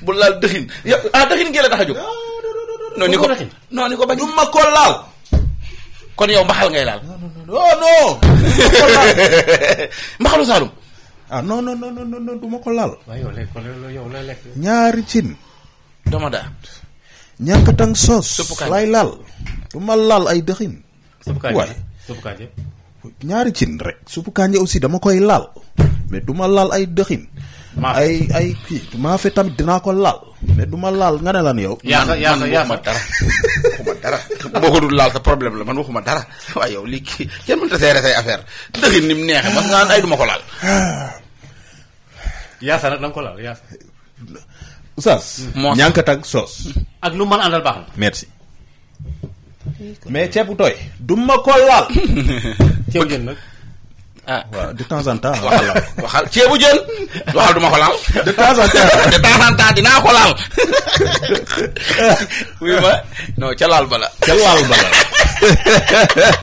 bu laal dëxin yow ah dëxin gi la tax a jóg non ni ko dëxin. non ni ko bañ du ma ko laal. kon yow mbaxal ngay laal non non. mbaxalu Saalum ah non non non non non du ma ko laal. waaye yow lekk loolu yow lay lekk. ñaari cin. dama daa ñànkatang soos. Suppu kànja. lay laal. du ma laal ay dëxin. suppu kànja waay. suppu kànja. ñaari cin rek. suppu kànja aussi dama koy laal. mais du ma laal ay dëxin. Maafe. ay ay kii maafe tamit dinaa ko laal. mais du ma laal nga ne lan yow. yaasa man yaasa man yaasa waxuma dara waxuma dara boo ko dul laal sa problème la man waxuma dara waaye yow lii kii kenn mënta seere say affaire dëxin ni mu neexee parce que nga naan ay duma ko laal yaasa nag da nga ko laal yaasa. Oustaz. Moos. ñànkatang soos. ak lu mën a àndal baax na. merci. mais ceebu tooy. du ma ko laal. ceebu jën nag. ah waaw de temps en temps. waxal waxal ceebu jën waxal duma ko laal de temps en temps. de temps en temps dinaa ko laal oui ma non ca laal bala ca laal ba la.